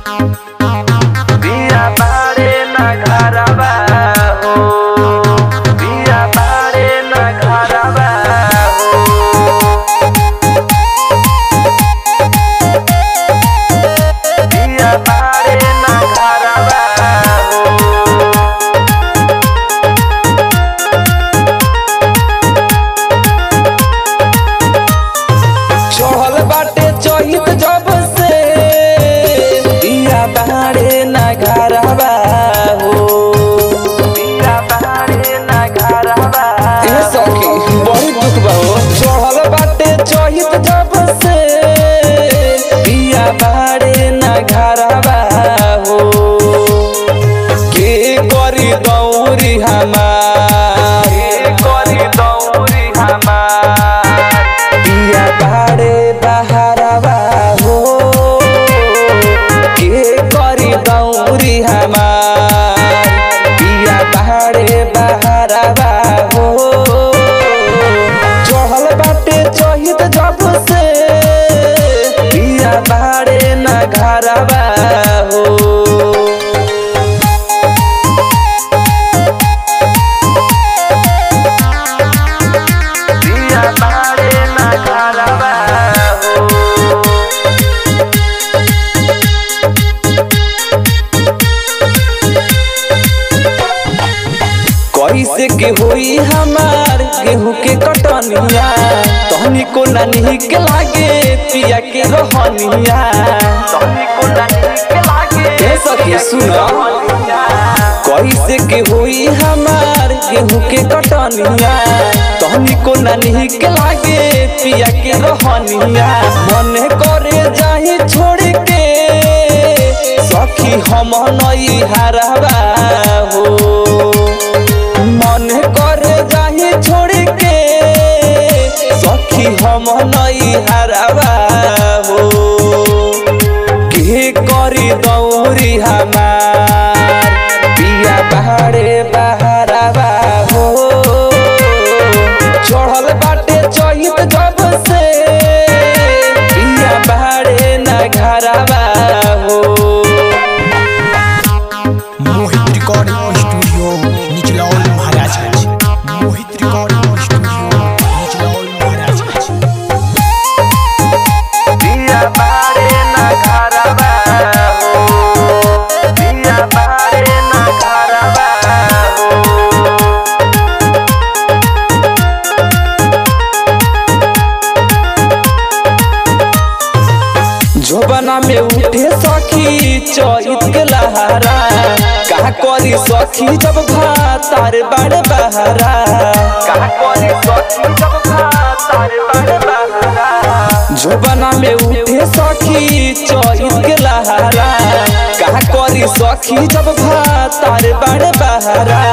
बिया बारे ना घरवा हो बिया बारे ना घरवा हो बिया बारे ना घरवा हो चढ़ल बाटे चहित जब से बिया बाड़े ना घरवा हो बिया बारे ना घरवा ए सखी बड़ी दुख बा हो चढ़ल बाटे चहित जब से बिया बाड़े ना घरवा हो के करी दौरी हमार के करी दौरी हमार बिया बाड़े बहारवा हो के करी दौरी हमार बिया बाड़े बहारवा हो चढ़ल बाटे चहित जब से बिया बाड़े न घरवा हो बिया बारे ना घरवा हो कैसे के होई हमार गेहूं के कटनिया तहनी को नानी के लागे पिया के रहनिया तोहनी को नहीं के लागे ए सखी सुनो कैसे के होई हमार गेहूं के कटनिया तहनी को नानी के लागे पिया के रहनिया मन करे जाही छोड़ के सखी हम नई हरवा हो मन करे जाही छोड़ के सखी हम नई हरवा हो के करी दौरी हमार बिया बहारे बहारवा हो चढ़ल बाटे चहित जब से बिया बहारे न घरवा हो Mohit recording studio Nichlaul Maharajganj Mohit recording studio Nichlaul Maharajganj बिया बारे ना घरवा हो बिया बारे ना घरवा हो जोबना में उठे सखी चैत के लहारा का करी सखी जब भातार बड़ बहारा का करी सखी जब तार बड़ बहरा जोबना में उठे सखी चैत के लहारा का करी सखी जब भातार बड़ बहारा